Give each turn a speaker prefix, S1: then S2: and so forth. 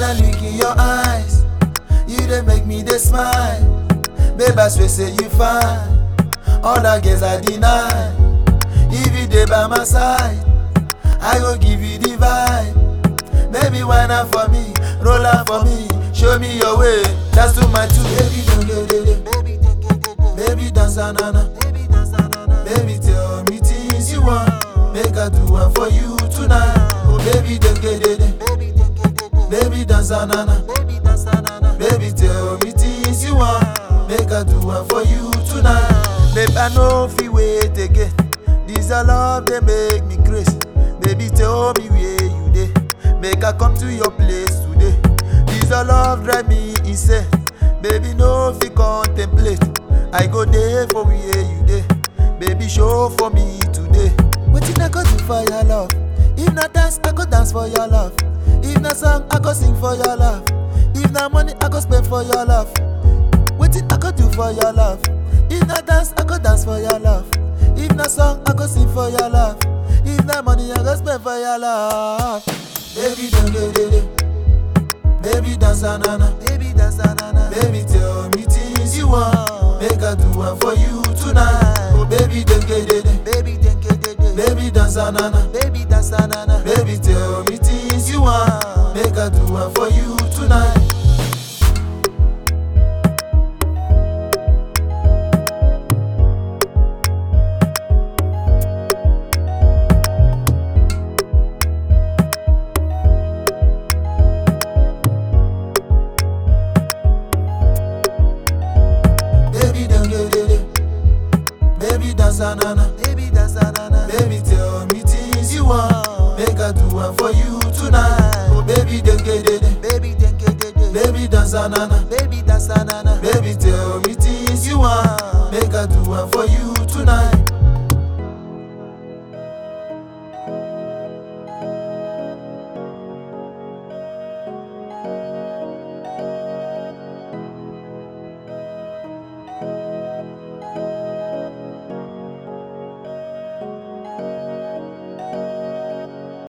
S1: I look in your eyes, you dey make me dey smile. Babe, I swear say you fine. Other girls I deny. If you dey by my side, I go give you the vibe. Baby, wine up for me, roll up for me, show me your way. That's to my two. Baby, don't get it. Baby, dance anana. Baby, tell me things you want. Make I do one for you tonight. Oh, baby, don't get it. Baby, dance anana. Baby, tell me things you want. Make I do one for you tonight. Babe, I know if you wait again. This a love they make me crazy. Baby, tell me where you dey. Make I come to your place today. This a love drive me insane. Baby, no if you contemplate. I go there for where you dey. Baby, show for me today. Wetin I go do for your love? If na dance, I go dance for your love. If na song, I go sing for your love. If na money, I go spend for your love. Wetin I go do for your love? If na dance, I go dance for your love. If na song, I go sing for your love. If na money, I go spend for your love. Baby, don't get it. Baby, dance anana. Baby, dance anana. Baby, tell me things you want. Make I do one for you tonight. Oh, baby, don't get it. Baby, don't get it. Baby, dance anana. Baby, dance anana. Baby, tell me things you want. Make I do one for you tonight. Baby, don't get it. Baby, dance anana. Baby, dance anana. Baby, tell me things you want. Make I do one for you tonight. Oh, baby, don't get it. Baby, don't get it. Baby, dance anana. Baby, dance anana. Baby, tell me things you want. Make I do one for you